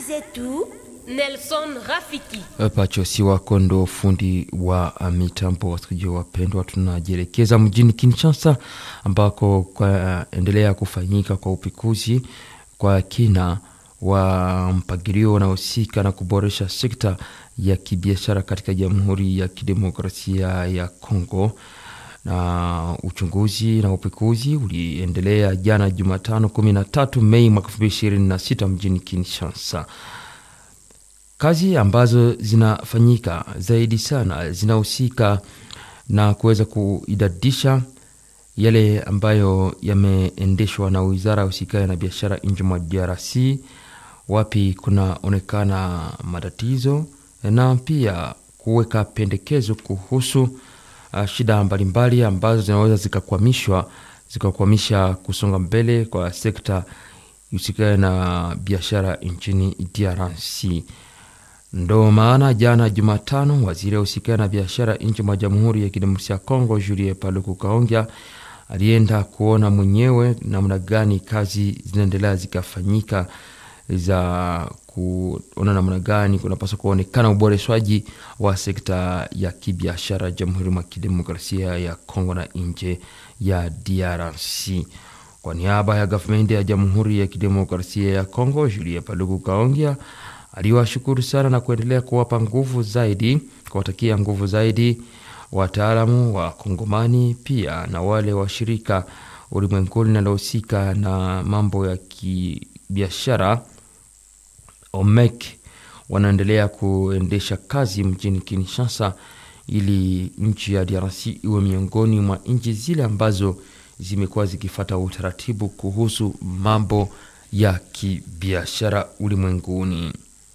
zetu Nelson Rafiki. Pacho si wako ndo fundi wa mitambo. Wasikilizaji wapendwa, tunajielekeza mjini Kinshasa ambako kwaendelea kufanyika kwa upekuzi kwa kina wa mpangilio unaohusika na kuboresha sekta ya kibiashara katika Jamhuri ya Kidemokrasia ya Kongo na uchunguzi na upekuzi uliendelea jana Jumatano 13 Mei mwaka 2026 mjini Kinshasa. Kazi ambazo zinafanyika zaidi sana zinahusika na kuweza kuidadisha yale ambayo yameendeshwa na wizara ya husikayo na biashara nje mwa DRC, wapi kunaonekana matatizo na pia kuweka pendekezo kuhusu uh, shida mbalimbali ambazo zinaweza zikakwamishwa zikakwamisha kusonga mbele kwa sekta husikayo na biashara nchini DRC. Ndo maana jana Jumatano, waziri wa husikayo na biashara nchi mwa Jamhuri ya Kidemokrasia ya Kongo Julie Paluku Kaongea alienda kuona mwenyewe namna gani kazi zinaendelea zikafanyika za kuona namna gani kunapaswa kuonekana uboreshwaji wa sekta ya kibiashara Jamhuri mwa Kidemokrasia ya Kongo na nje ya DRC. Kwa niaba ya gavumenti ya Jamhuri ya Kidemokrasia ya Kongo, Julie Paluku Kaongea aliwashukuru sana na kuendelea kuwapa nguvu zaidi, kuwatakia nguvu zaidi wataalamu wa Kongomani pia na wale washirika ulimwenguni linalohusika na mambo ya kibiashara OMEC wanaendelea kuendesha kazi mjini Kinshasa ili nchi ya DRC iwe miongoni mwa nchi zile ambazo zimekuwa zikifata utaratibu kuhusu mambo ya kibiashara ulimwenguni.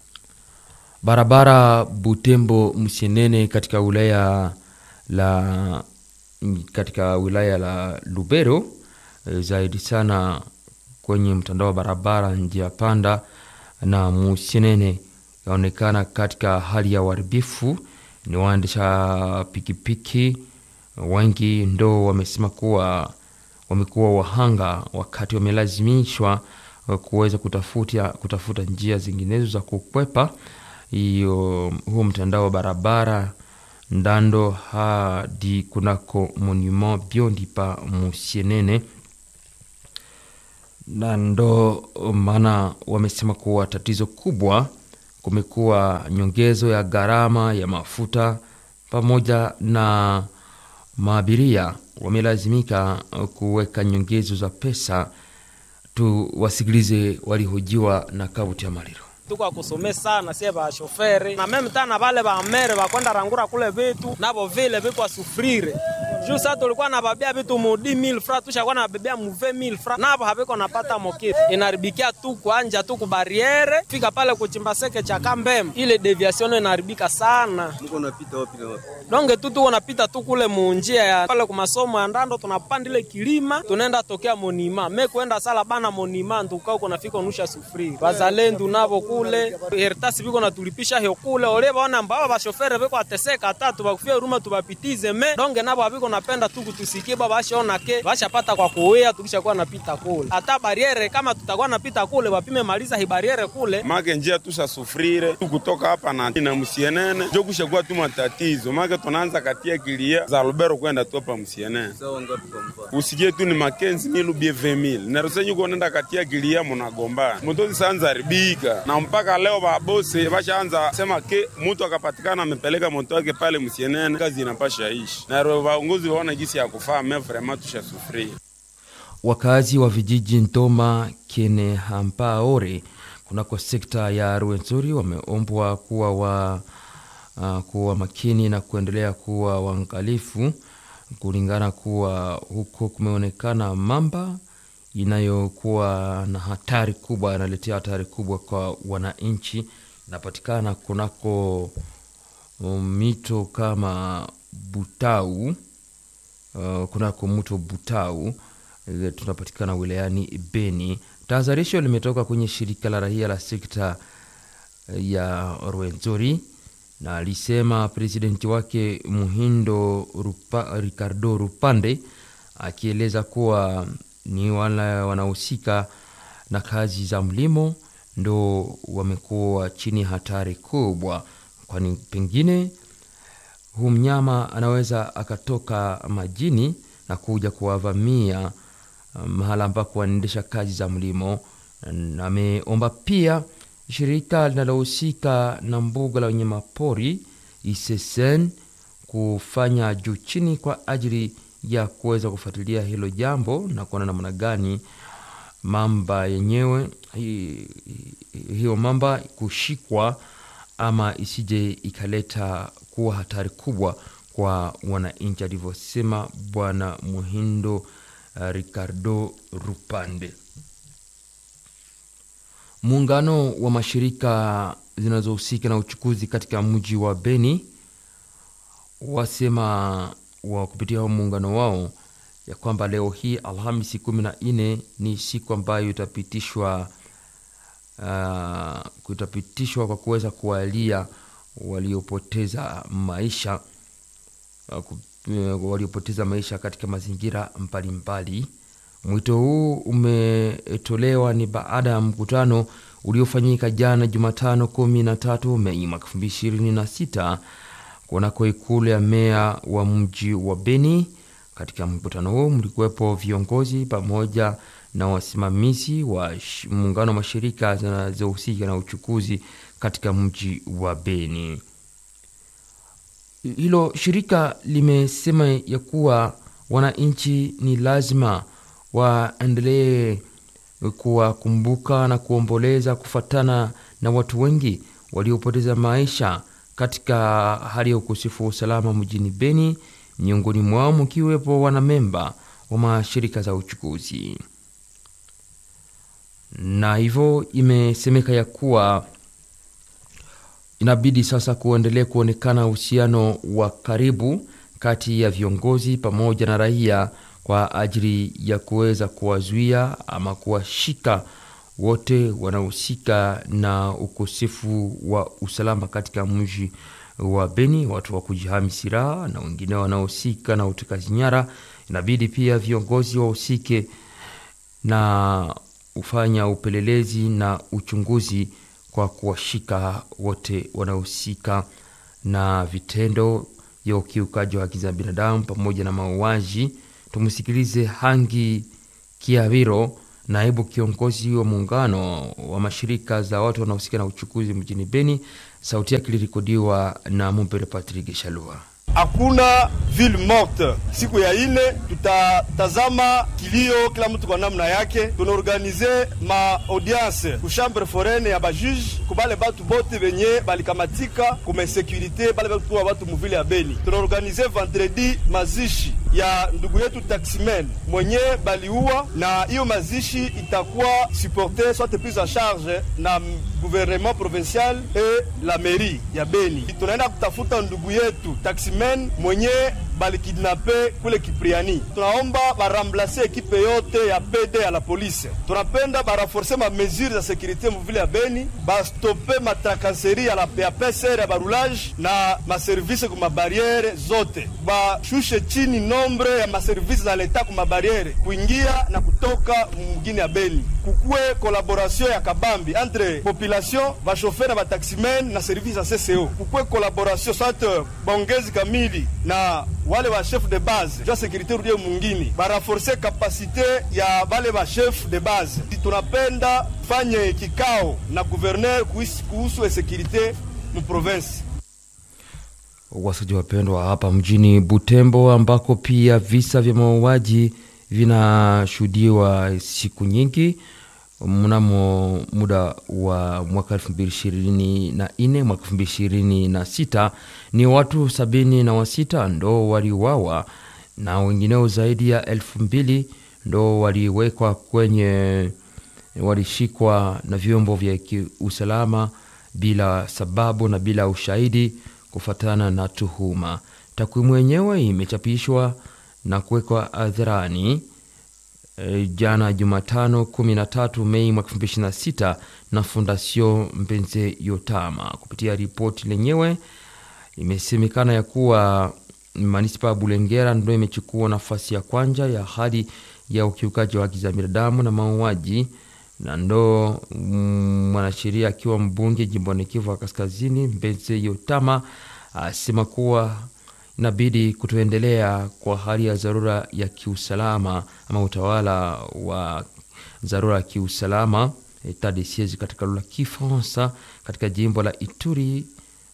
Barabara Butembo Msenene katika wilaya la katika wilaya la Lubero zaidi sana kwenye mtandao wa barabara njia panda na Musenene yaonekana katika hali ya uharibifu. Ni waendesha pikipiki wengi ndo wamesema kuwa wamekuwa wahanga wakati wamelazimishwa kuweza kutafuta, kutafuta njia zinginezo za kukwepa hiyo huo mtandao wa barabara ndando hadi kunako monument biondi pa Musienene, na ndo maana wamesema kuwa tatizo kubwa kumekuwa nyongezo ya gharama ya mafuta pamoja na maabiria wamelazimika kuweka nyongezo za pesa. Tuwasikilize walihojiwa na Kabuti ya Maliro tuko kusome sana sie ba shoferi na meme tana vale ba mere bakwenda rangura kule vitu nabo vile biko sufrire juu sasa tulikuwa na babia vitu mu 10000 francs tushakuwa na babia mu 20000 francs nabo habiko napata mokitu inaribikia tu kuanja tu ku barriere fika pale kuchimba seke cha kambem ile deviation inaribika sana mko napita wapi na wapi donge tu tuko napita tu kule mu njia ya pale ku masomo ya ndando tunapanda ile kilima tunaenda tokea monima me kuenda sala bana monima ntukao kuna fika unusha sufrire bazalendu nabo kule eritasi biko natulipisha hiyo kule ole baona mbao bashofere biko ateseka tatu bakufia huruma tubapitize me donge nabo abiko napenda tu kutusikie baba bashaona ke bashapata kwa kuwea tukishakuwa napita kule hata bariere kama tutakuwa napita kule bapime maliza hi bariere kule make njia tusha sufrire kutoka hapa na na msienene jo kushakuwa tu matatizo make tunaanza katia kilia za Lubero kwenda tu hapa msienene sawa ngapi kwa mfano usikie tu ni makenzi milu bie 20000 na rusenyu kuonenda katia kilia munagombana motozi sanza haribika na mpaka leo babose bashaanza sema ke mtu akapatikana amepeleka moto wake pale msienene kazi inapasha ishi na waongozi waona jinsi ya kufaa me vraiment tushasufuria Wakazi wa vijiji Ntoma, Kene, Hampaore kunako sekta ya Rwenzori wameombwa kuwa wa uh, kuwa makini na kuendelea kuwa waangalifu kulingana kuwa huko kumeonekana mamba inayokuwa na hatari kubwa, inaletea hatari kubwa kwa wananchi. Inapatikana kunako mito kama Butau, uh, kunako mto Butau e, tunapatikana wilayani Beni. Tahadharisho limetoka kwenye shirika la raia la sekta ya Rwenzori na alisema presidenti wake Muhindo Rupa, Ricardo Rupande akieleza kuwa ni wale wanahusika na kazi za mlimo ndo wamekuwa chini ya hatari kubwa, kwani pengine huu mnyama anaweza akatoka majini na kuja kuwavamia uh, mahala ambako wanaendesha kazi za mlimo. Na Ameomba pia shirika linalohusika na mbuga la wanyamapori ISSN kufanya juu chini kwa ajili ya kuweza kufuatilia hilo jambo na kuona namna gani mamba yenyewe hi- hi- hiyo mamba kushikwa ama isije ikaleta kuwa hatari kubwa kwa wananchi, alivyosema Bwana Muhindo uh, Ricardo Rupande. Muungano wa mashirika zinazohusika na uchukuzi katika mji wa Beni wasema wa kupitia huo muungano wao ya kwamba leo hii Alhamisi kumi na nne ni siku ambayo itapitishwa uh, kutapitishwa kwa kuweza kuwalia waliopoteza maisha uh, ku- uh, waliopoteza maisha katika mazingira mbalimbali. Mwito huu umetolewa ni baada ya mkutano uliofanyika jana Jumatano 13 Mei mwaka 2026 kunako ikulu ya meya wa mji wa Beni. Katika mkutano huu mlikuwepo viongozi pamoja na wasimamizi wa sh- muungano wa mashirika zinazohusika na uchukuzi katika mji wa Beni. Hilo shirika limesema ya kuwa wananchi ni lazima waendelee kuwakumbuka na kuomboleza kufatana na watu wengi waliopoteza maisha katika hali ya ukosefu wa usalama mjini Beni, miongoni mwao mkiwepo wanamemba wa mashirika za uchukuzi, na hivyo imesemeka ya kuwa inabidi sasa kuendelea kuonekana uhusiano wa karibu kati ya viongozi pamoja na raia kwa ajili ya kuweza kuwazuia ama kuwashika wote wanaohusika na ukosefu wa usalama katika mji wa Beni, watu wa kujihami silaha na wengine wanaohusika na utekaji nyara. Inabidi pia viongozi wahusike na ufanya upelelezi na uchunguzi kwa kuwashika wote wanaohusika na vitendo vya ukiukaji wa haki za binadamu pamoja na mauaji. Tumsikilize Hangi Kiaviro, naibu kiongozi wa muungano wa mashirika za watu wanaohusika na uchukuzi mjini Beni. Sauti yake ilirekodiwa na Mumbere Patrick Shalua. hakuna ville morte. Siku ya ine tutatazama kilio, kila mtu kwa namna yake. Tunaorganize ma audience ku chambre foraine ya bajuge kubale batu bote benye balikamatika kuma insécurité bale batu wa batu muvile ya Beni. Tunaorganize vendredi mazishi ya ndugu yetu taximen mwenye baliua, na hiyo mazishi itakuwa supporte soit prise en charge na gouvernement provincial et la mairie ya Beni. Tunaenda kutafuta ndugu yetu taximen mwenye balikidnape kule Kipriani. Tunaomba baramblase ekipe yote ya PD ya la polisi. Tunapenda baraforce ma mesure za sécurité muvile ya Beni, bastope matrakaseri ya la ya PCR ya barulage na maservise ku mabariere zote, bashushe chini nombre ya maservise za leta ku mabariere kuingia na kutoka mugini ya Beni. Kukue collaboration ya kabambi entre population bashofer na bataximen na service ya CCO. Kukue collaboration soit bongezi kamili na wale wa chef de base jua sécurité rudie mungini baraforce kapasite ya bale ba chef de base. Tunapenda fanye kikao na gouverneur kuhusu- kuhusu sécurité mu province. Wasaji wapendwa, hapa mjini Butembo ambako pia visa vya mauaji vinashuhudiwa siku nyingi mnamo muda wa mwaka 2024 mwaka 2026 ni watu sabini na wasita ndo waliuawa na wengineo zaidi ya elfu mbili ndo waliwekwa kwenye walishikwa na vyombo vya usalama bila sababu na bila ushahidi kufuatana na tuhuma. Takwimu yenyewe imechapishwa na kuwekwa hadharani e, jana Jumatano 13 Mei mwaka 2026 na Fondation Mpenze Yotama. Kupitia ripoti lenyewe imesemekana ya kuwa manispa ya Bulengera ndio imechukua nafasi ya kwanza ya hali ya ukiukaji wa haki za binadamu na mauaji na ndo mm, mwanasheria akiwa mbunge jimboni Kivu wa Kaskazini, Mbeze Yotama asema kuwa inabidi kutoendelea kwa hali ya dharura ya kiusalama ama utawala wa dharura ya kiusalama etat de siege katika lugha ya Kifaransa katika jimbo la Ituri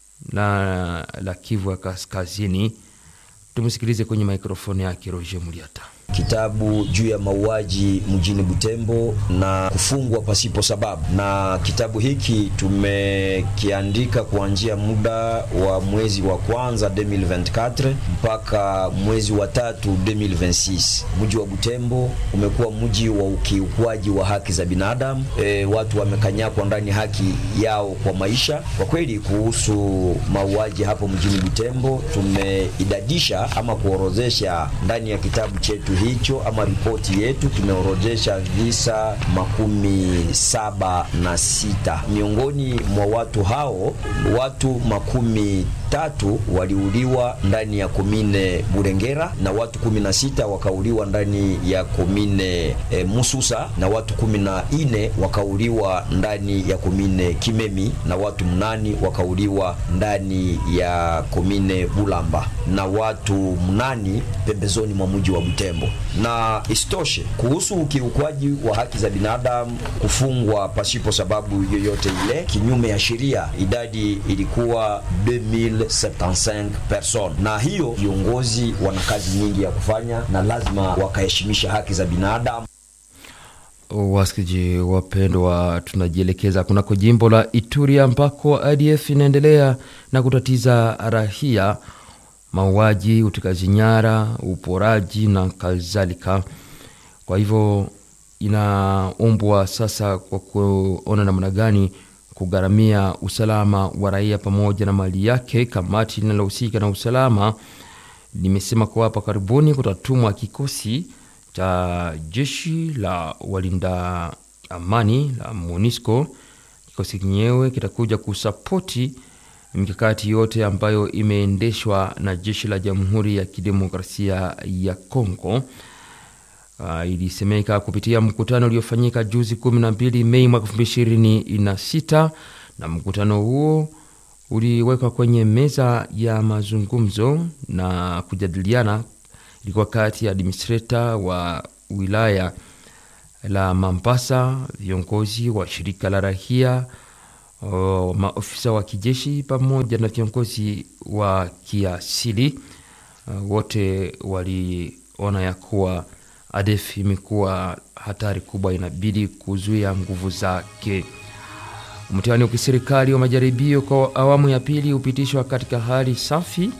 na la Kivu ya Kaskazini. Tumsikilize kwenye mikrofoni yake Roger Muliata. kitabu juu ya mauaji mjini Butembo na kufungwa pasipo sababu, na kitabu hiki tumekiandika kuanzia muda wa mwezi wa kwanza 2024 mpaka mwezi wa tatu 2026. Mji wa Butembo umekuwa mji wa ukiukwaji wa haki za binadamu. E, watu wamekanyakwa ndani haki yao kwa maisha. Kwa kweli, kuhusu mauaji hapo mjini Butembo tumeidadisha ama kuorozesha ndani ya kitabu chetu hicho ama ripoti yetu tumeorodhesha visa makumi saba na sita. Miongoni mwa watu hao watu makumi tatu waliuliwa ndani ya komine Burengera na watu kumi na sita wakauliwa ndani ya komine e, Mususa na watu kumi na ine wakauliwa ndani ya komine Kimemi na watu mnani wakauliwa ndani ya komine Bulamba na watu mnani pembezoni mwa mji wa Butembo. Na isitoshe kuhusu ukiukwaji wa haki za binadamu, kufungwa pasipo sababu yoyote ile kinyume ya sheria, idadi ilikuwa 2075 person, na hiyo viongozi wana kazi nyingi ya kufanya na lazima wakaheshimisha haki za binadamu. Wasikiji wapendwa, tunajielekeza kunako jimbo la Ituri ambako ADF inaendelea na kutatiza rahia, mauaji, utekaji nyara, uporaji na kadhalika. Kwa hivyo inaombwa sasa kwa kuona namna gani kugharamia usalama wa raia pamoja na mali yake. Kamati linalohusika na usalama limesema kuwa hapa karibuni kutatumwa kikosi cha jeshi la walinda amani la MONUSCO. Kikosi kenyewe kitakuja kusapoti mikakati yote ambayo imeendeshwa na jeshi la Jamhuri ya Kidemokrasia ya Kongo. Uh, ilisemeka kupitia mkutano uliofanyika juzi 12 Mei mwaka 2026 na mkutano huo uliwekwa kwenye meza ya mazungumzo na kujadiliana. Ilikuwa kati ya administrator wa wilaya la Mambasa, viongozi wa shirika la rahia, uh, maofisa wa kijeshi pamoja na viongozi wa kiasili. Uh, wote waliona ya kuwa ADF imekuwa hatari kubwa, inabidi kuzuia nguvu zake. Mtihani wa kiserikali wa majaribio kwa awamu ya pili hupitishwa katika hali safi,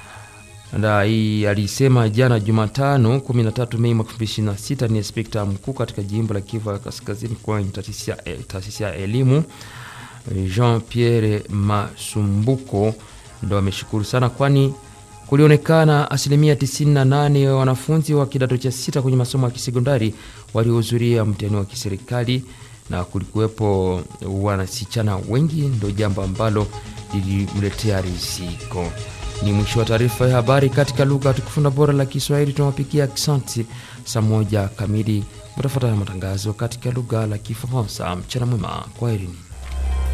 na hii alisema jana Jumatano 13 Mei mwaka 2026 ni inspekta mkuu katika jimbo la Kivu ya Kaskazini kwenye taasisi ya elimu Jean Pierre Masumbuko ndo ameshukuru sana, kwani kulionekana asilimia 98 ya wanafunzi wa kidato cha sita kwenye masomo ya kisekondari waliohudhuria mtihani wa kiserikali na kulikuwepo wanasichana wengi, ndo jambo ambalo lilimletea riziko. Ni mwisho wa taarifa ya habari katika lugha tukufu na bora la Kiswahili. Tunawapigia aksanti. Saa moja kamili mtafuata matangazo katika lugha la Kifaransa. Mchana mwema, kwaherini.